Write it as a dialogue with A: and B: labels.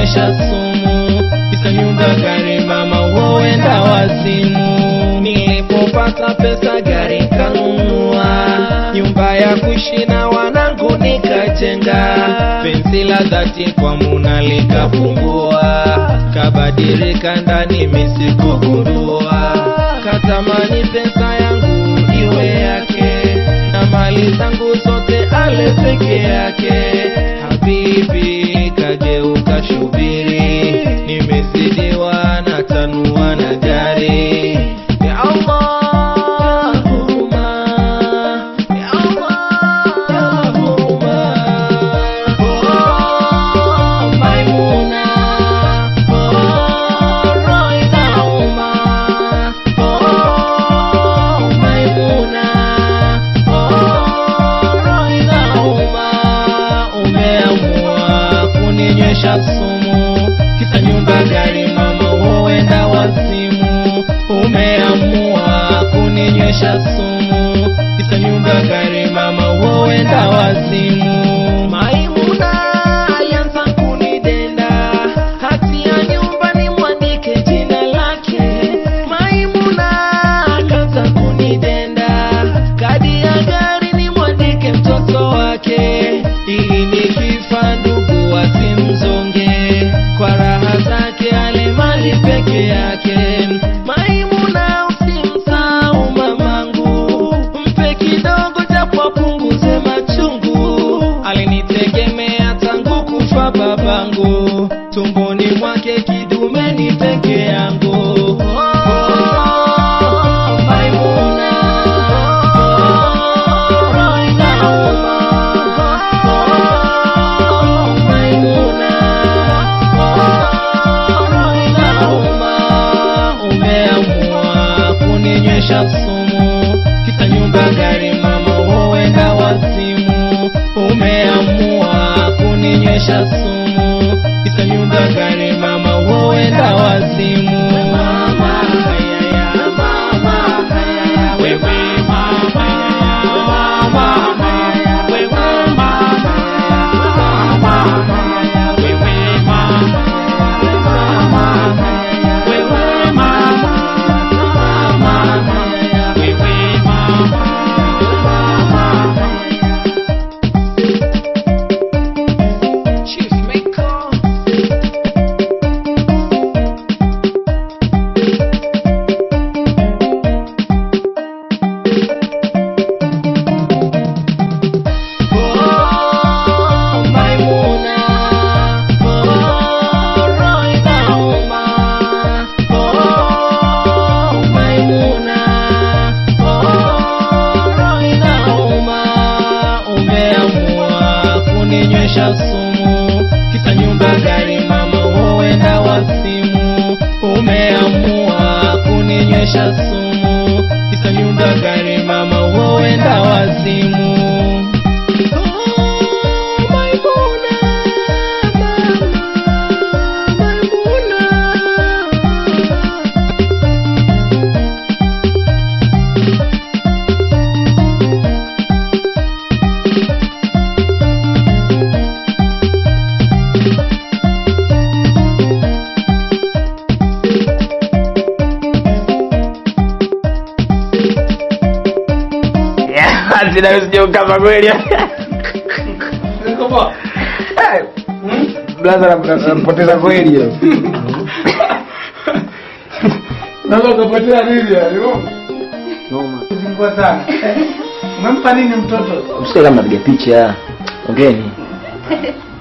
A: kuninywesha sumu kisa nyumba gari mama huenda wazimu nilipopata pesa gari kanunua nyumba ya kuishi na wanangu nikajenga penzi la dhati kwa muna likafungua kabadilika ndani misikugundua katamani pesa yangu iwe yake na mali zangu zote ale peke yake habibi kageuka shubiri nimezidiwa na tanua na gari ya Allah huruma ya Allah huruma oh Maimuna oh roho inauma oh Maimuna oh roho inauma umeamua kuninywesha sumu kisa nyumba gari mama huenda wazimu umeamua kuninywesha sumu kisa nyumba gari mama huenda wazimu maimuna alianza kunidenda hati ya nyumba ni mwandike jina lake maimuna akaanza kunidenda kadi ya gari ni mwandike mtoto wake ili nikifa ndugu wasimzonge kwa raha zake ale mali peke yake maimuna usimsahau mamangu mpe kidogo japo apunguze machungu alinitegemea tangu kufa babangu tumboni mwake kidume ni peke yangu Oh, Maimuna. Oh, roho inauma. Oh, Maimuna. Oh, roho inauma. Umeamua kuninywesha sumu kisa nyumba gari mama huenda wazimu umeamua kuninywesha sumu kisa nyumba gari mama huenda wazimu mama hayaya mama hayaya wewe mama mama hayaya wewe mama mama hayaya wewe mama mama hayaya wewe mama mama hayaya wewe mama mama hayaya Chief Maker Oh, Maimuna. Oh, roho inauma. Oh, Maimuna. Oh, roho inauma. Umeamua kuninywesha sumu kisa nyumba gari mama huenda wazimu umeamua kuninywesha sumu kisa nyumba gari mama huenda wazimu
B: kama kweli blaza nampoteza kweli
C: Naweza ukapotea nini yani? Zingua sana. Umempa nini mtoto?
B: msike kama napiga picha ongeni